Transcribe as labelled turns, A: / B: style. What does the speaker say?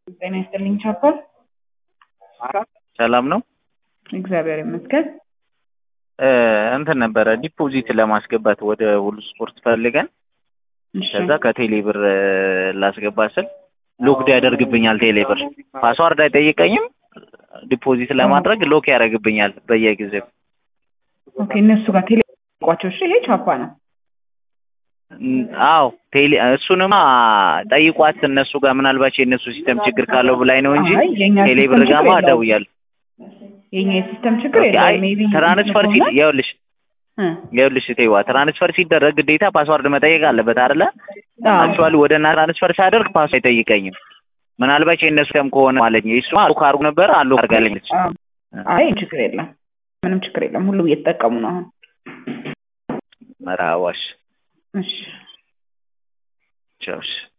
A: ጤና ይስጥልኝ ቻፓል።
B: ሰላም ነው።
A: እግዚአብሔር ይመስገን።
B: እ እንትን ነበረ ዲፖዚት ለማስገባት ወደ ሁሉ ስፖርት ፈልገን
A: እሺ
B: ከዛ ከቴሌ ብር እ ላስገባ ስል ሎክድ ያደርግብኛል። ቴሌ ብር ፓስዋርድ አይጠይቀኝም። ዲፖዚት ለማድረግ ሎክ ያደርግብኛል በየጊዜው።
A: ኦኬ እነሱ ጋር ቴሌ ቋቸው። እሺ ይሄ ቻፓ ነው።
B: እም፣ አዎ ቴሌ እሱንማ ጠይቋት እነሱ ጋር ምናልባት የእነሱ ሲስተም ችግር ካለው ብላኝ ነው እንጂ
A: አይ የኛ
B: ቴሌ
A: ሲስተም
B: ብር
A: ችግር
B: ጋማ
A: የለውም።
B: ደውያለሁ።
A: የኛ የሲስተም ችግር
B: ኦኬ፣ አይ
A: የለውም። ሜቢ
B: ትራንስፈር ሲ
A: ከሆነ
B: ይኸውልሽ
A: እ
B: ይኸውልሽ ተይዋ ትራንስፈር ሲደረግ ግዴታ ፓስዋርድ መጠየቅ አለበት አይደለ?
A: አዎ
B: አክቹዋሊ ወደ እና ትራንስፈር ሳደርግ ፓስ አይጠይቀኝም። ምናልባት የእነሱ ሲስተም ከሆነ ማለት ነው። እሱ አሉ ካርጉ ነበር አሉ አድርጋለች።
A: አዎ። አይ ችግር የለም። ምንም ችግር የለም። ሁሉም እየተጠቀሙ ነው አሁን።
B: መራዋሽ
A: እሺ
B: ቻውሽ